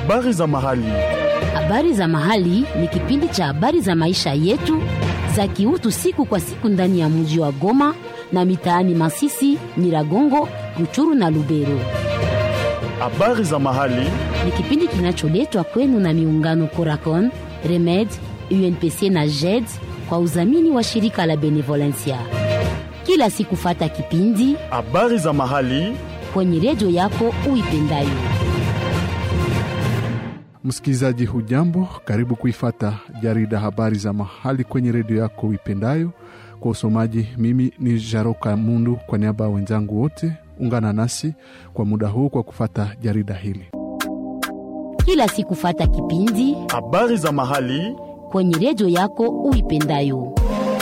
Habari za mahali. Habari za mahali ni kipindi cha habari za maisha yetu za kiutu siku kwa siku ndani ya mji wa Goma na mitaani Masisi, Nyiragongo, Ruchuru na Lubero. Habari za mahali. Ni kipindi kinacholetwa kwenu na miungano Coracon, Remed, UNPC na JED kwa udhamini wa shirika la Benevolencia. Kila siku fata kipindi Habari za mahali. kwenye redio yako uipendayo. Msikilizaji hujambo, karibu kuifata jarida habari za mahali kwenye redio yako uipendayo. Kwa usomaji, mimi ni Jaroka Mundu kwa niaba ya wenzangu wote. Ungana nasi kwa muda huu kwa kufata jarida hili. Kila siku fata kipindi Habari za mahali. kwenye redio yako uipendayo.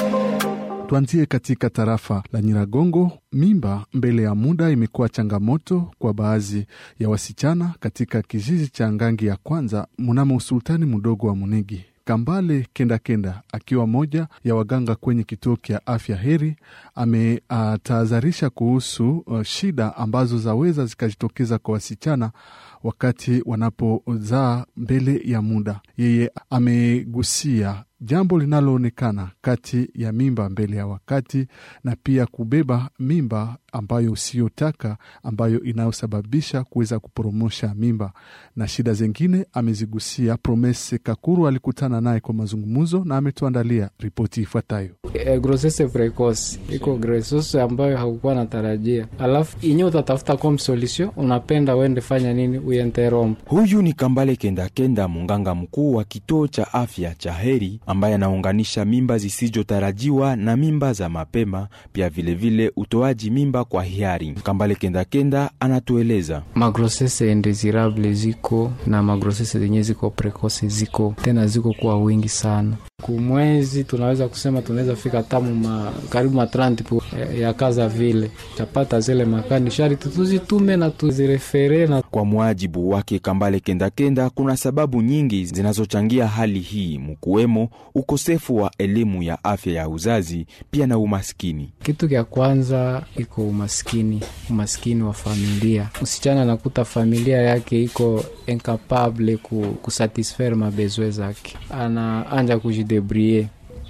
Tuanzie katika tarafa la Nyiragongo. Mimba mbele ya muda imekuwa changamoto kwa baadhi ya wasichana katika kijiji cha Ngangi ya kwanza mnamo usultani mdogo wa Munigi. Kambale Kenda Kenda akiwa moja ya waganga kwenye kituo cha afya Heri ametahadharisha kuhusu uh, shida ambazo zaweza zikajitokeza kwa wasichana wakati wanapozaa mbele ya muda. Yeye amegusia jambo linaloonekana kati ya mimba mbele ya wakati na pia kubeba mimba ambayo usiyotaka ambayo inayosababisha kuweza kuporomosha mimba na shida zingine amezigusia. Promese Kakuru alikutana naye kwa mazungumzo na ametuandalia ripoti ifuatayo. E, grossesse precoce iko grossesse ambayo haukuwa natarajia, alafu inye utatafuta comme solution, unapenda uende fanya nini? Uyenterombe. Huyu ni Kambale Kendakenda, munganga mkuu wa kituo cha afya cha Heri, ambaye anaunganisha mimba zisizotarajiwa na mimba za mapema, pia vilevile utoaji mimba kwa hiari. Kambale Kendakenda anatueleza Magrossesse indesirable ziko na magrossesse zenye ziko precoce ziko tena ziko kuwa wingi sana kumwezi tunaweza kusema tunaweza fika tamu ma, karibu ma 30 pu, ya, ya kaza vile chapata zile makani sharti tuzitume na tuzirefere na Kwa muajibu wake Kambale Kendakenda, kuna sababu nyingi zinazochangia hali hii, mkuwemo ukosefu wa elimu ya afya ya uzazi, pia na umaskini. kitu kya kwanza iko umaskini, umaskini wa familia. Msichana anakuta familia yake iko incapable ku, kusatisfaire mabezwe zake, anaanja kujidebrie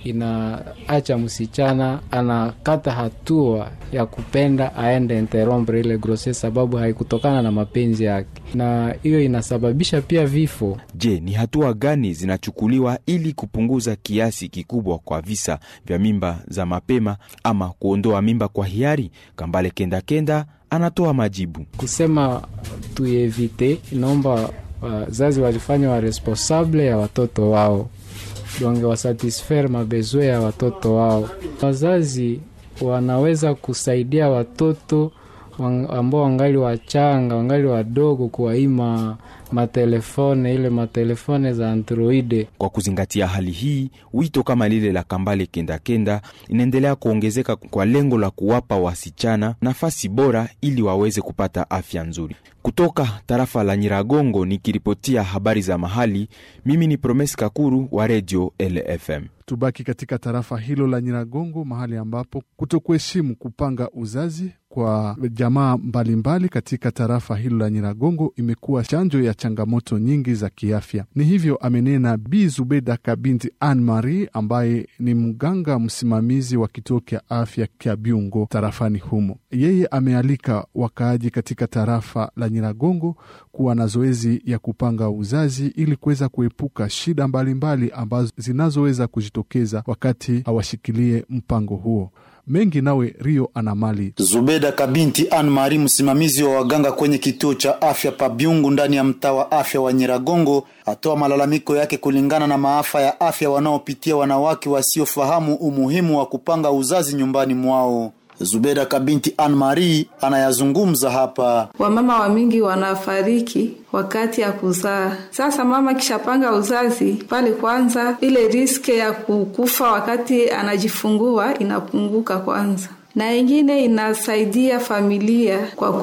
inaacha msichana anakata hatua ya kupenda aende interrompre ile grossesse, sababu haikutokana na mapenzi yake, na hiyo inasababisha pia vifo. Je, ni hatua gani zinachukuliwa ili kupunguza kiasi kikubwa kwa visa vya mimba za mapema ama kuondoa mimba kwa hiari? Kambale Kendakenda anatoa majibu. kusema tuevite, inaomba wazazi walifanya wa responsable ya watoto wao, donge wasatisfaire mabezwe ya watoto wao. Wazazi wanaweza kusaidia watoto wang- ambao wangali wachanga, wangali wadogo, kuwaima matelefone, ile matelefone za androide Kwa kuzingatia hali hii, wito kama lile la Kambale Kendakenda inaendelea kuongezeka kwa lengo la kuwapa wasichana nafasi bora ili waweze kupata afya nzuri. Kutoka tarafa la Nyiragongo nikiripotia habari za mahali, mimi ni Promes Kakuru wa redio LFM. Tubaki katika tarafa hilo la Nyiragongo, mahali ambapo kutokuheshimu kupanga uzazi kwa jamaa mbalimbali katika tarafa hilo la Nyiragongo imekuwa chanjo ya changamoto nyingi za kiafya. Ni hivyo amenena Bi Zubeda Kabinti Anne Marie ambaye ni mganga msimamizi wa kituo cha afya kya Byungo tarafani humo. Yeye amealika wakaaji katika tarafa la Nyiragongo kuwa na zoezi ya kupanga uzazi ili kuweza kuepuka shida mbalimbali ambazo zinazoweza kujitokeza wakati hawashikilie mpango huo. Mengi nawe Rio Anamali. Zubeda Kabinti Anne Marie, msimamizi wa waganga kwenye kituo cha afya Pabyungu ndani ya mtaa wa afya wa Nyiragongo, atoa malalamiko yake kulingana na maafa ya afya wanaopitia wanawake wasiofahamu umuhimu wa kupanga uzazi nyumbani mwao. Zubeda Kabinti Anne Marie anayazungumza hapa. Wamama wa mingi wanafariki wakati ya kuzaa. Sasa mama kishapanga uzazi pale, kwanza ile riske ya kukufa wakati anajifungua inapunguka kwanza na ingine inasaidia familia kwa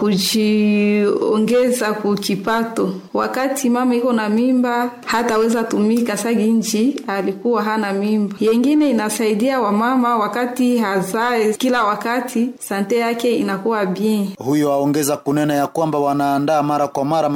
kujiongeza kukipato. Wakati mama iko na mimba, hataweza tumika sagi nchi alikuwa hana mimba. Yengine inasaidia wamama wakati hazae kila wakati, sante yake inakuwa bien. Huyo aongeza kunena ya kwamba wanaandaa mara kwa mara mazungumzo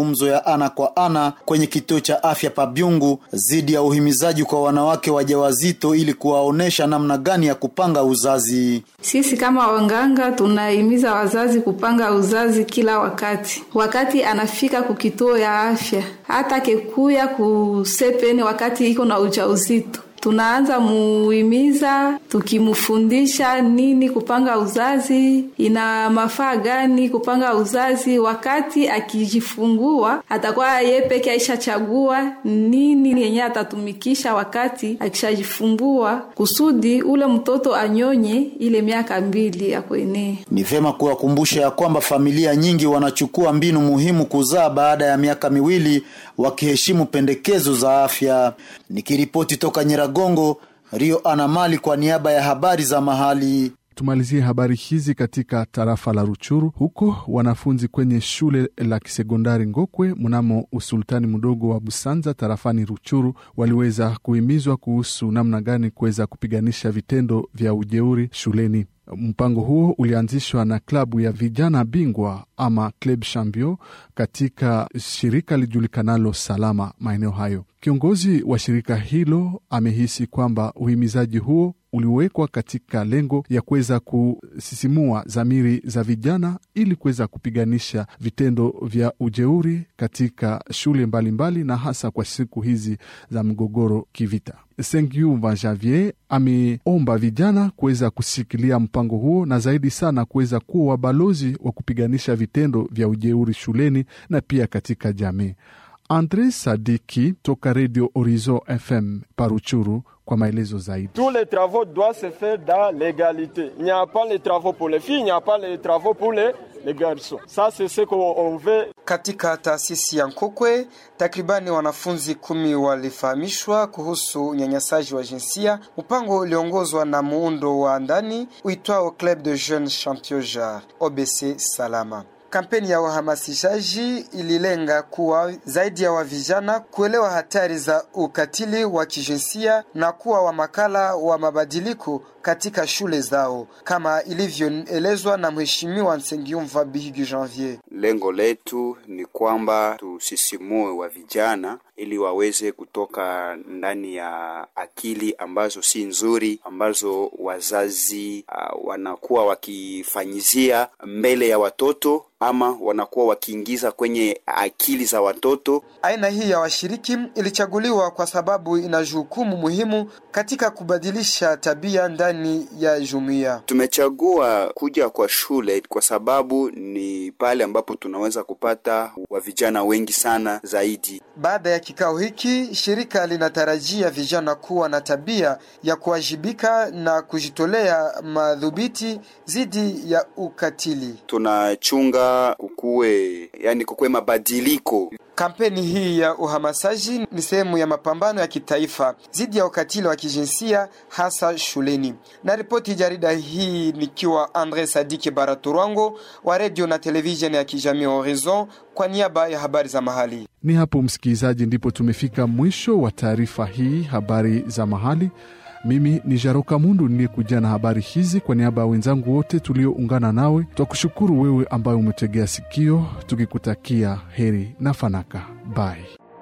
mazungumzo ya ana kwa ana kwenye kituo cha afya Pabyungu zidi ya uhimizaji kwa wanawake wajawazito ili kuwaonesha namna gani ya kupanga uzazi. Sisi kama wanganga tunahimiza wazazi kupanga uzazi kila wakati, wakati anafika kukituo ya afya, hata kekuya kusepeni wakati iko na ujauzito tunaanza muhimiza tukimfundisha nini kupanga uzazi, ina mafaa gani kupanga uzazi. Wakati akijifungua atakuwa ye peke aishachagua nini yenye atatumikisha wakati akishajifungua, kusudi ule mtoto anyonye ile miaka mbili ya kuenea. Ni vyema kuwakumbusha ya kwamba familia nyingi wanachukua mbinu muhimu kuzaa baada ya miaka miwili, wakiheshimu pendekezo za afya. Nikiripoti toka Nyiragongo, Rio Anamali kwa niaba ya habari za mahali. Tumalizie habari hizi katika tarafa la Ruchuru. Huko wanafunzi kwenye shule la kisekondari Ngokwe mnamo usultani mdogo wa Busanza tarafani Ruchuru waliweza kuhimizwa kuhusu namna gani kuweza kupiganisha vitendo vya ujeuri shuleni. Mpango huo ulianzishwa na klabu ya vijana bingwa ama Club Champion katika shirika lijulikanalo Salama maeneo hayo. Kiongozi wa shirika hilo amehisi kwamba uhimizaji huo uliwekwa katika lengo ya kuweza kusisimua dhamiri za vijana ili kuweza kupiganisha vitendo vya ujeuri katika shule mbalimbali mbali na hasa kwa siku hizi za mgogoro kivita. Sengiumva Javier ameomba vijana kuweza kushikilia mpango huo na zaidi sana kuweza kuwa wabalozi wa kupiganisha vitendo vya ujeuri shuleni na pia katika jamii. Andre Sadiki toka Radio Horizon FM Paruchuru kwa maelezo zaidi. Tous les travaux doivent se faire dans l'égalité. Il n'y a pas les travaux pour les filles, il n'y a pas les travaux pour les, les garçons. Ça c'est ce qu'on veut. Katika taasisi ya Nkokwe takribani wanafunzi kumi walifahamishwa kuhusu unyanyasaji wa jinsia. Mpango uliongozwa na muundo wa ndani uitwao Club de Jeunes Champion Jar OBC Salama. Kampeni ya uhamasishaji ililenga kuwa zaidi ya wavijana kuelewa hatari za ukatili wa kijinsia na kuwa wamakala wa mabadiliko katika shule zao kama ilivyoelezwa na Mheshimiwa Nsengiumva Bihigi Janvier. Lengo letu ni kwamba tusisimue wa vijana ili waweze kutoka ndani ya akili ambazo si nzuri, ambazo wazazi uh, wanakuwa wakifanyizia mbele ya watoto ama wanakuwa wakiingiza kwenye akili za watoto. Aina hii ya washiriki ilichaguliwa kwa sababu ina jukumu muhimu katika kubadilisha tabia ndani ya jumuiya. Tumechagua kuja kwa shule kwa sababu ni pale ambapo tunaweza kupata wa vijana wengi sana zaidi. Baada ya kikao hiki, shirika linatarajia vijana kuwa na tabia ya kuwajibika na kujitolea madhubiti dhidi ya ukatili. Tunachunga kukuwe, yani kukuwe mabadiliko. Kampeni hii ya uhamasishaji ni sehemu ya mapambano ya kitaifa dhidi ya ukatili wa kijinsia hasa shuleni. Na ripoti jarida hii nikiwa Andre Sadiki Baraturango wa redio na televisheni ya kijamii Horizon kwa niaba ya habari za mahali. Ni hapo msikilizaji, ndipo tumefika mwisho wa taarifa hii habari za mahali. Mimi ni Jaroka Mundu niliyekuja na habari hizi kwa niaba ya wenzangu wote tulioungana nawe. Twakushukuru wewe ambaye umetegea sikio, tukikutakia heri na fanaka. Bye.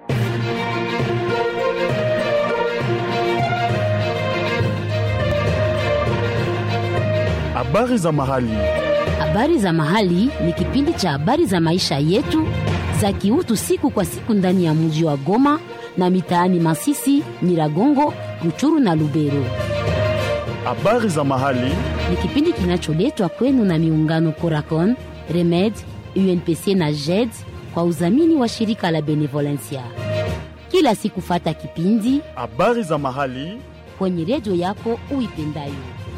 Habari za mahali. Habari za mahali ni kipindi cha habari za maisha yetu za kiutu siku kwa siku ndani ya mji wa Goma na mitaani Masisi, Nyiragongo, Ruchuru na Lubero. Habari za mahali Ni kipindi kinacholetwa kwenu na miungano Coracon, Remed, UNPC na JED kwa udhamini wa shirika la Benevolencia. Kila siku fata kipindi habari za mahali kwenye redio yako uipendayo.